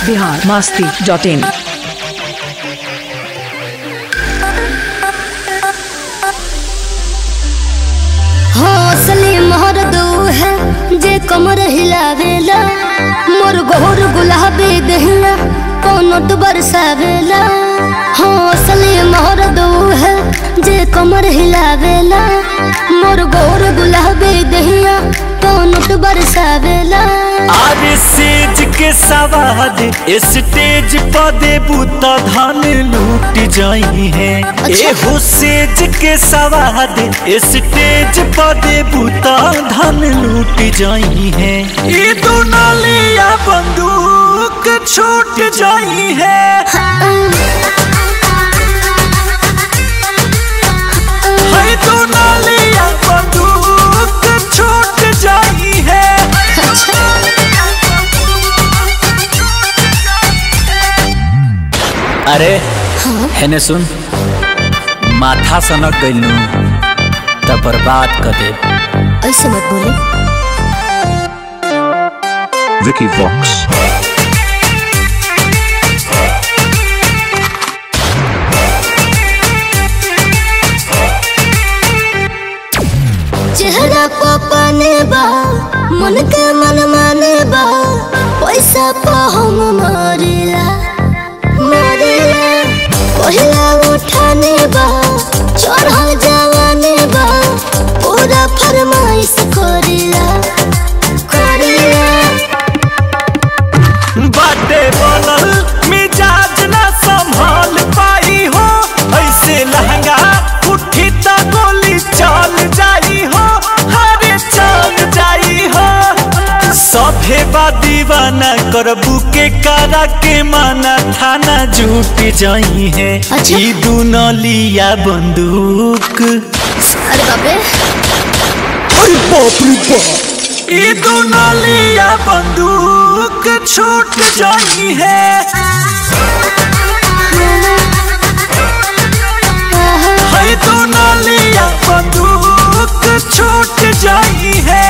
Bihar Masti dot in हौसले मोहर दो है जे कमर हिलावेला मोर गोर गुलाबी दहिया कोनो तो बरसावेला हौसले मोहर दो है जे कमर हिलावेला मोर गोर गुलाबी दहिया कोनो तो बरसावेला आरे सेज के सवाद स्टेज पर देबू त धन लूट जाई है अच्छा। एहो सेज के सवाद स्टेज पर देबू त धन लूट जाई है ई दुनालिया बंदूक छूट जाई है है दुनालिया बंदूक छूट जाई है अरे हेने सुन माथा सनक गइलू त बर्बाद कर दे ऐसे मत बोले Vicky Vox. चेहरा पपने बा मन के मन माने बा पैसा पा हम मारिला मारिला पहिला उठाने बा चढ़ल जवाने बा पूरा फरमाइश करिला करिला बाटे बनल मिजाज ना संभाल पाई हो ऐसे लहंगा उठी त गोली चल जाई हो हरे चल जाई हो सभे बा दीवाना करबू के करा के माना थाना जुट जाई है अच्छा। ई दुनलिया बंदूक अरे बाबे ई दुनलिया बंदूक छूट जाई है है दुनलिया बंदूक छूट जाई है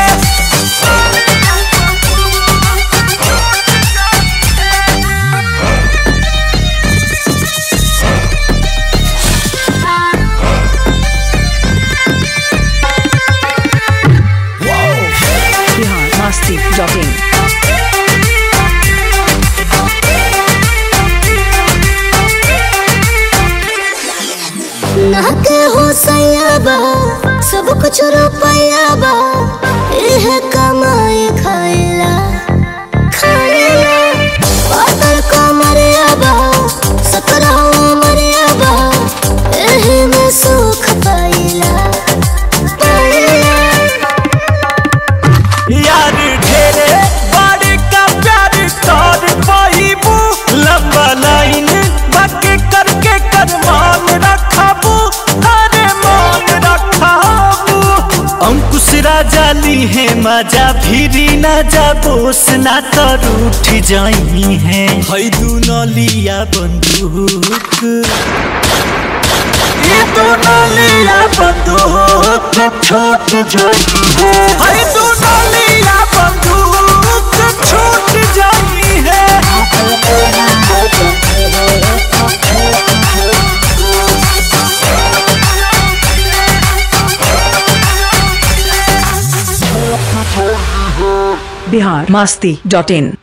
बिहार मास्ती डॉट इन ना के हो सयाबा सब कुछ रुपया बा एह कमाई खाइला खाइला पातर कमरिया बा सकरा मरिया बा एही में सुख पाइला पाइला यार ढेरे बड़े का प्यार कर पाइबू लंबा लाइन बाकी करके कर मान रखाबू अरे मान रखाबू अंकुश राजा ली है मजा फिरी न जा बोस ना तर उठ जाई है है दुनलिया बंदूक ये दुनलिया बंदूक छूट जाई है है दुनलिया बंदूक छूट जाई है बिहार मास्ती डॉट इन